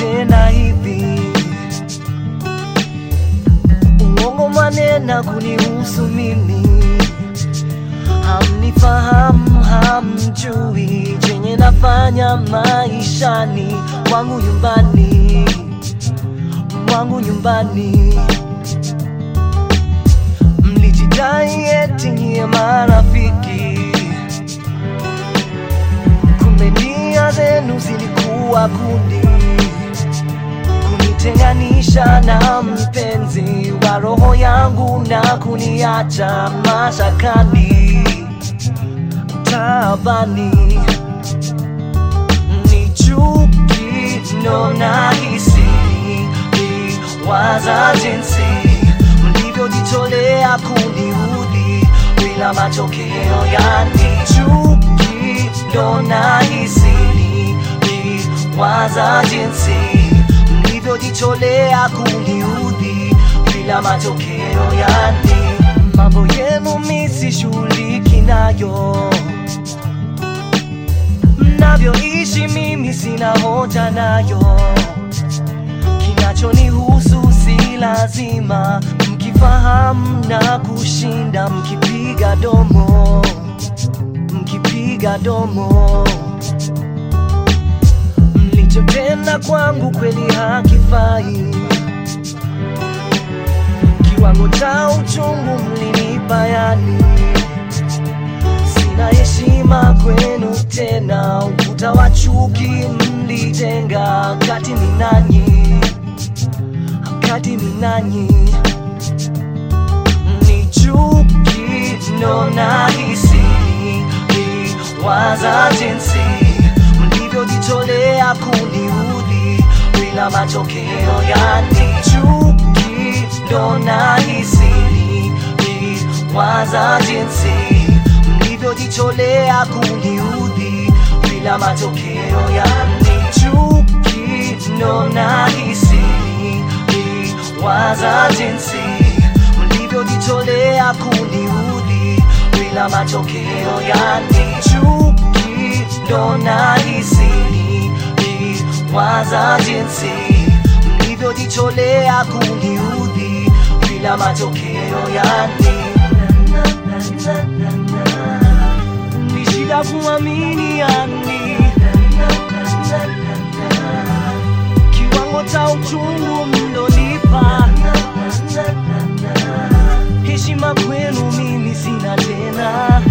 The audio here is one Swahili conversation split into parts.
tena hivi uongo manena kunihusu mimi hamnifahamu hamjui chenye nafanya maishani mwangu nyumbani mwangu nyumbani mlijidai eti nyie marafiki kumbe nia zenu zilikuwa kundi kunitenganisha na mpenzi wa roho yangu na kuniacha mashakani taabani ni chuki ndo nahisi waza jinsi mlivyojitolea kuniudhi bila matokeo yani chuki ndo nahisi waza jinsi mlivyojitolea kuniudhi bila matokeo yani mambo yenu misishughuliki nayo mnavyoishi mimi sina hoja nayo kinachonihusu si lazima mkifahamu na kushinda mkipiga domo mkipiga domo mlichotenda kwangu kweli hakifai kiwango cha uchungu mlinipa yani sina heshima kwenu tena ukuta wa chuki mlijenga kati ni nanyi kati ni nanyi ni chuki ndo nahisi waza jinsi mlivyojitolea kuniudhi bila matokeo yani chuki ndo nahisi waza jinsi mlivyojitolea kuniudhi bila matokeo yani chuki ndo nahisi waza jinsi mlivyojitolea kuniudhi bila matokeo yani chuki ndo nahisi waza jinsi mlivyojitolea kuniudhi bila matokeo yani ni shida kuamini yani kiwango cha uchungu mlonipa heshima kwenu mimi sina tena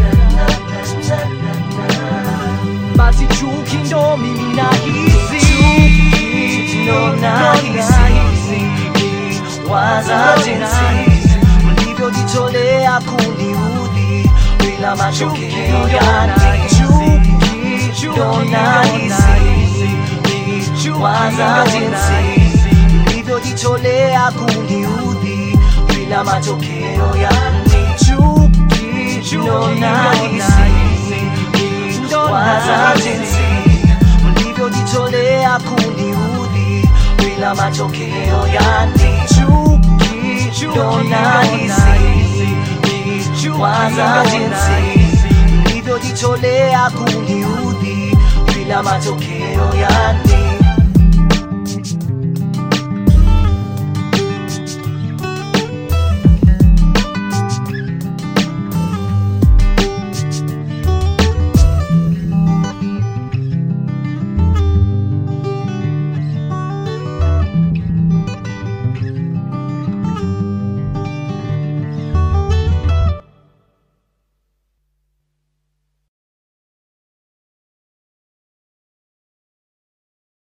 basi chuki ndo mimi nahisi ndo nahisi waza jinsi mlivyojitolea kuniudhi bila matokeo yani chuki ndo nahisi waza jinsi mlivyojitolea kuniudhi bila matokeo yani chuki ndo nahisi waza jinsi mlivyojitolea kuniudhi bila matokeo yani chuki ndo nahisi waza jinsi mlivyojitolea kuniudhi bila matokeo yani